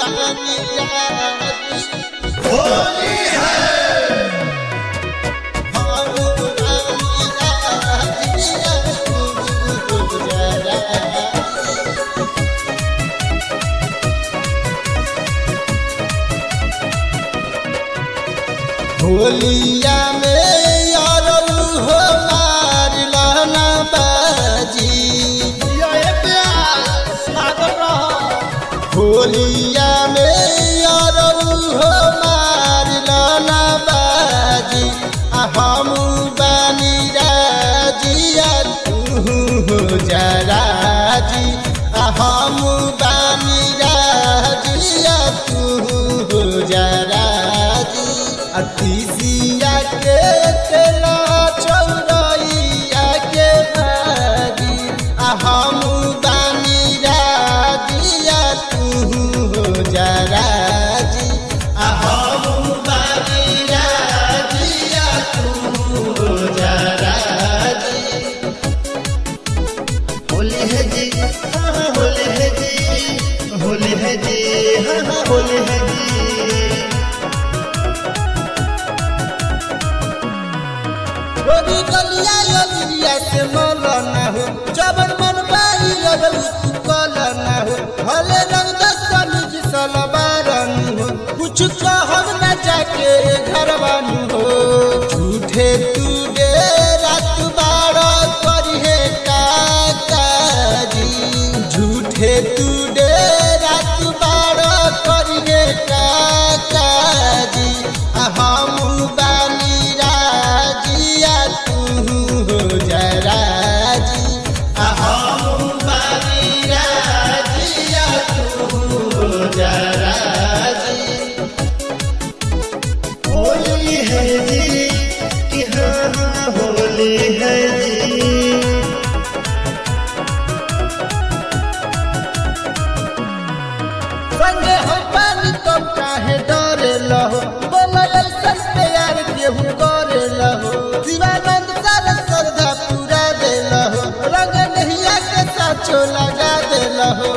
होलिया में यार हो मारलाना बाजी होलिया में यार हो मारलाना बाजी आ हम बानी राजिया तू हो जराजी आ हम बानी राजिया तू हो जराजी अतिसिया के तेला चौरैया के बाजी आ हम बानी राजिया तू हो जराजी आ हम बानी राजिया तू हो जराजी होली है जी हाँ हाँ होली है जी होली है जी हाँ हाँ होली है जी गोरी गलिया गलिया से मल ना हो जबन मन बाई लगल तू कल ना हो भले रंग दसमिज सलवारन हो कुछ कहब न जाके घर बानू हो झूठे तू दे रात बार करिहे काजी झूठे तू दे रात बार करिहे काजी आ हम बानी राजिया तू हो जराजी आ हम बानी राजिया तू हो जराजी होली है जी कि हाँ हाँ होली है जी संगे हम पानी तब काहे डरे लहो बोला ऐसन प्यार केहू करे लहो शिवानंद सारा श्रद्धा पूरा दे लहो रंग नहिया के साचो लगा दे लहो